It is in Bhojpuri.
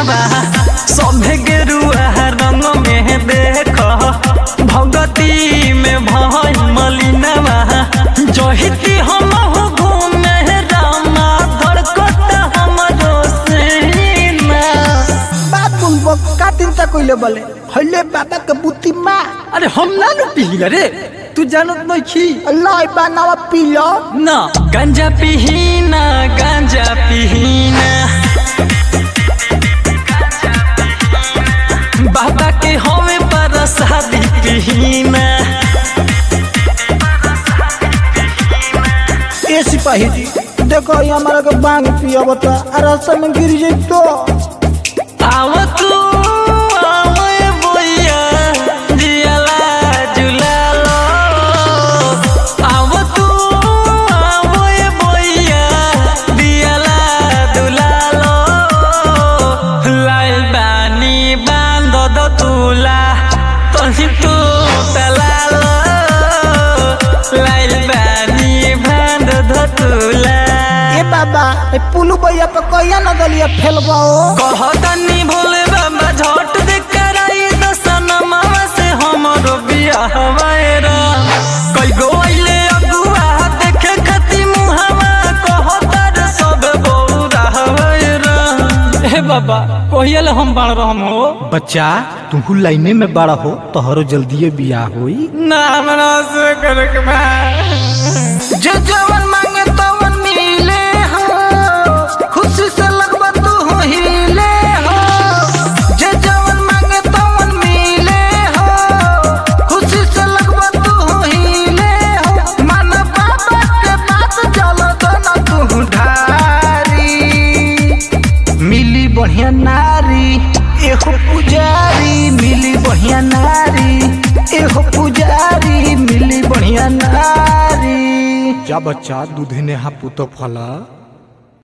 दिनवा सभे गेरुआ रंग में देख भगती में भय मलिनवा जहिती हम घूमे रामा धड़कत हमरो सेना बात बोलबो का चिंता कइले बोले हल्ले बाबा के बुद्धि माँ अरे हम ना नु पी रे तू जानत नहीं छी अल्लाह बनावा पी लो ना गांजा पीहीना गांजा पीहीना बाबा के हमें पर शादी पीहीना ए सिपाही जी देखो ये हमारा के बांग पिया बता आ रास्ता में गिर जाई तो आव तू आव ए बोया जियाला जुलालो आव तू आव ए बोया जियाला दुलालो लाइल बानी बांध दो तुला तही तू तलालो लाइल बानी बांध दो तुला ए बाबा ए पुलू भैया पे कहिया न गलिया फेलबाओ कहतनी भोले बाबा झट दे कराई दसनमा से हमरो बियाह वायरा कई गो आइले अगुआ देखे खती मुहावा कहतर सब बौरा वायरा हे बाबा कहियल हम बाण रहम हो बच्चा तू लाइने में बड़ा हो तोहरो जल्दीए बियाह होई ना हमरा से करक बा जो जवन मांगे तवन मिले हो खुशी से लगबा तू हो हिले हो जे जवन मांगे तवन मिले हो खुशी से लगबा तू हो हिले हो मन बाबा के बात चल दो ना तू ढारी मिली बढ़िया नारी एहो पुजारी मिली बढ़िया नारी एहो पुजारी मिली बढ़िया नारी जा बच्चा दूधे ने हा पुतो फला